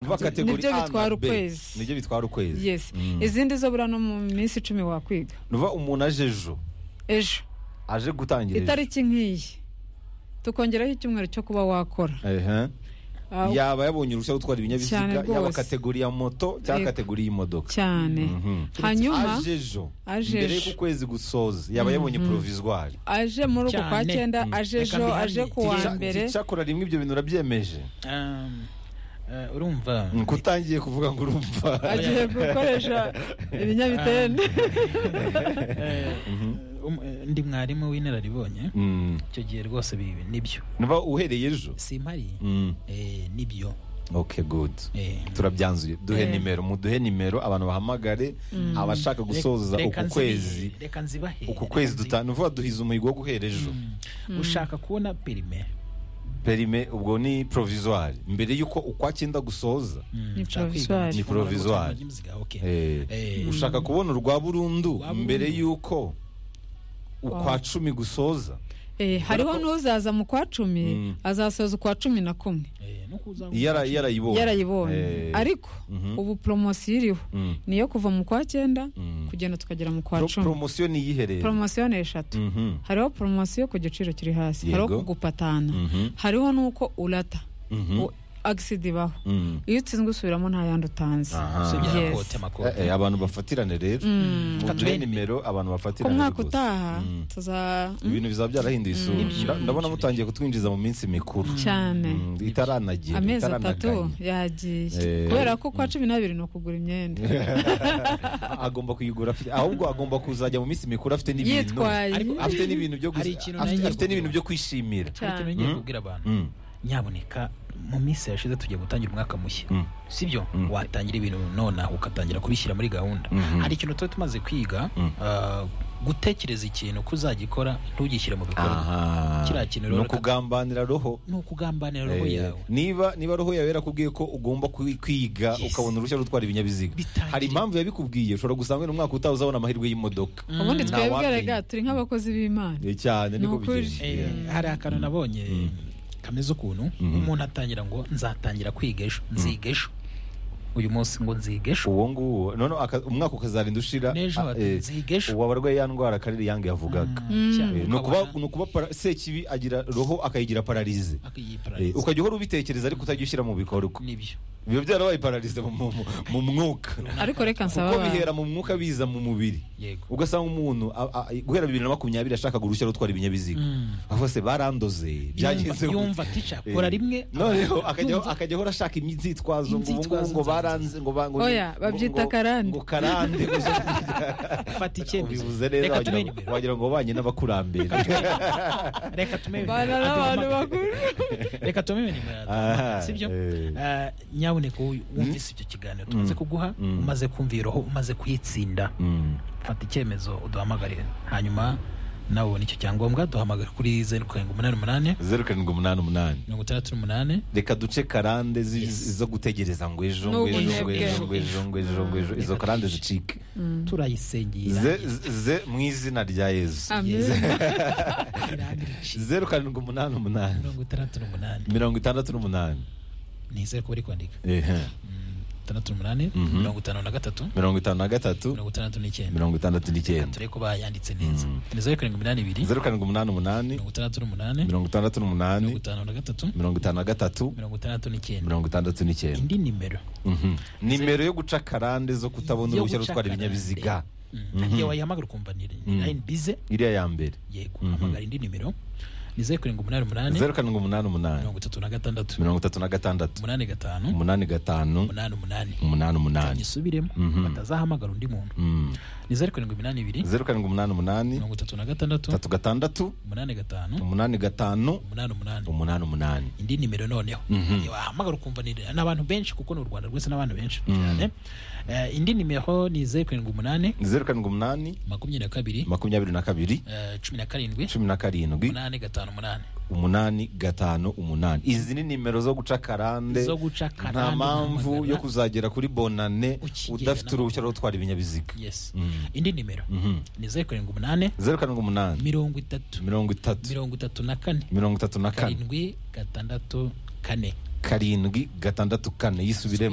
vuba kategori Nibyo A na bitwara B. ukwezi. nibyo bitwara ukwezi yes Mm. izindi zo buriya no mu minsi icumi wakwiga ni ukuvuga umuntu aje ejo ejo aje gutangira ejo itariki nk'iyi tukongeraho icyumweru cyo kuba wakora Ehe. Ah, yaba yabonye uruhushya rwo gutwara Cyane ibinyabiziga yaba rwose. kategori ya moto cyangwa Yego. kategori y'imodoka cyane Mhm. hanyuma aje ejo Aje mbere ejo. y'uko ukwezi gusoza yaba yabonye provisoire aje muri uku kwa Cyane. cyenda Mm. aje Reka ejo mbihamye. aje ku wa Ticha- mbere icyakora rimwe ibyo bintu urabyemeje Um, eh, urumva Mm, kutangiye kuvuga ngo urumva agiye gukoresha ibinyabitende Eh, um- eh, ndi mwarimu w'inararibonye Mm. icyo gihe rwose bibi nibyo niba uhereye ejo simpari Mm. eh, nibyo okay good Eh, turabyanzuye duhe Eh. nimero muduhe nimero abantu bahamagare abashaka gusoza reka- uku reka nzibi- kwezi reka nzibahe uku reka kwezi nzi- dutanu vuba duhiza umuhigo wo guhera ejo Mm. ushaka kubona perime perime ubwo ni provisoire mbere y'uko ukwa cyenda gusoza Ni Ushaka kwiga provisoire. mu Ni gufungura provisoire. gutanga inziga, okay. Eh, Eh, ushaka kubona urwa burundu Urwa mbere burundu. y'uko ukwa cumi gusoza Eh, hariho n'uzaza mu kwa cumi Mm. azasoza ukwa cumi na kumwe eh, no kuza- Yara- yarayibonye yarayibonye Eh, ariko mhm. ubu poromosiyo iriho mm. niyo kuva mu kwa cyenda Mm. kugenda tukagera mu kwa Pro- cumi promosiyo ni iyihe rero poromosiyo ni eshatu Mhm, hariho poromosiyo ku giciro kiri hasi hariho Yego. kugupatana Mhm. hariho n'uko urata mhm, U- agisida ibaho mm. iyo utsinzwe usubiramo nta yandi utanze Aha. Usibye Yes. amakote, amakote. Eh, eh, abantu bafatirane rero muduhe nimero abantu ku bafatirane mwaka rwose. utaha Mm. tuza mm, ibintu bizaba byarahinduye isura Nda- ndabona mutangiye kutwinjiza mu minsi mikuru cyane Mm, itaranagera amezi atatu itaranaganye. yagiye Eh. kubera ko kwa cumi n'abiri ni ukugura imyenda agomba kuyigura afite ahubwo agomba kuzajya mu minsi mikuru afite n'ibintu yitwaye Ariko- afite n'ibintu byo gusa Hari ikintu afite- nagiye afite n'ibintu kugura. byo kwishimira Hari ikintu cyane ngiye Mm. kubwira abantu Mm, nyaboneka mu minsi yashize tugiye gutangira umwaka mushya Mm. sibyo Mm. watangira ibintu nonaha ugatangira kubishyira muri gahunda Mhm. hari ikintu tuba tumaze kwiga Mm. ah, gutekereza ikintu ko uzagikora ntugishyire mu bikorwa aha Kiriya kintu ni rero- ukugambanira roho ni ukugambanira roho Eh, yawe niba niba roho yawe yarakubwiye ko ugomba kwi- kwiga Yes. ukabona uruhushya rwo gutwara ibinyabiziga Bitangire. hari impamvu yabikubwiye ushobora gusanga wenda umwaka utaha uzabona amahirwe y'imodoka ubundi Nta twebwe wamenya. rega turi nk'abakozi b'imana Eh, cyane niko Ni ukuri. bigenda Eh, hari akantu nabonye kameze ukuntu umuntu atangira ngo nzatangira kwiga ejo nziga ejo uyu munsi ngo nziga ejo uwo nguwo none aka- umwaka ukazarinda ushira N'ejo ah, eh, nziga ejo. uwo abarwaye ya ndwara karere yange yavugaga cyane Eh, ni ukuba- ukabona ni ukuba para- sekibi agira roho akayigira pararize Eh, akiyiparariza. ukajya uhora ubitekereza ariko utajya ushyira mu bikorwa nibyo biba byarabaye pararize mu- mu- mu mwuka ariko reka nsaba kuko bihera abantu mu mwuka biza mu mubiri yego ugasanga umuntu a- a- guhera bibiri na makumyabiri ashaka uruhushya rwo gutwara ibinyabiziga avuga se barandoze byagenze Yumva- gute?" yumva tica kora Eh, rimwe noneho akajya akajya ahora ashaka inzitwazo ngo ubu Inzitwazo ngubu ngo nzanzanza. baranze ngo ba- ngo- Oya, ngo- babyita ngo- karande. ngo karande fata icyemezo ubivuze neza reka wagira tumenye ngo- imbere wagira ngo ubanye n'abakurambere reka tumenye bana n'abantu bakuru reka tumenye nimero yawe Aha, sibyo eh. Ah, nyaboneka wowe wumvise ibyo kiganiro tumaze kuguha Mm. umaze kumva iyo roho umaze kuyitsinda Mm. fata icyemezo uduhamagarire hanyuma nawe ubona icyo cyangombwa duhamagare kuri zeru karindwi umunani umunani zeru karindwi umunani umunani mirongo itandatu n'umunani reka duce karande zi- Yes. zo gutegereza ngo ejo ngo ejo ngo N'ubunebwe. ejo ngo ejo ngo ejo ngo ejo izo karande zicike turayisengeye ze, irangira- ze mu izina rya yezu amen irangira iki? zeru karindwi umunani umunani mirongo itandatu n'umunani mirongo itandatu n'umunani nizere ko bari kwandika Ehe. itandatu n'umunani Mhm. mirongo itanu na gatatu mirongo itanu na gatatu mirongo itandatu n'icyenda mirongo itandatu reka n'icyenda turebe ko bayanditse neza ni zeru karindwi iminani ibiri zeru karindwi umunani umunani mirongo itandatu n'umunani mirongo itandatu mirongo n'umunani itanu na gatatu mirongo itanu na gatatu mirongo itandatu n'icyenda mirongo itandatu n'icyenda indi nimero Mhm. nimero yo guca karande zo kutabona yo uruhushya rwo gutwara guca ibinyabiziga Mm. igihe wayihamagara ukumva ni Mm. line bize iriya ya mbere yego hamagara indi nimero ni zeru karindwi umunani umunani zeru karindwi umunani umunani mirongo itatu na gatandatu mirongo itatu na gatandatu umunani gatanu umunani gatanu umunani umunani umunani umunani nyisubiremo Mhm. batazahamagara undi muntu Mm. ni zeru karindwi iminani ibiri zeru karindwi umunani umunani mirongo itatu na gatandatu tatu gatandatu umunani gatanu umunani gatanu umunani umunani umunani umunani indi nimero noneho Igihe wahamagara ukumva ni n'abantu benshi kuko ni u rwanda rwose n'abantu benshi cyane Eh, indi nimero ni zeru karindwi umunani zeru karindwi umunani makumyabiri na kabiri makumyabiri na kabiri eh, cumi na karindwi cumi na karindwi umunani gatanu umunani umunani gatanu umunani izi ni nimero zo guca karande Zo guca karande, nta mpamvu uhamagara. yo kuzagera kuri bonane Ukigera udafite na- uruhushya rwo gutwara ibinyabiziga yes Mm. indi nimero Mhm. ni zeru karindwi umunani zeru karindwi umunani mirongo itatu mirongo itatu mirongo itatu na kane mirongo itatu na kane karindwi gatandatu kane karindwi gatandatu kane yisubiremo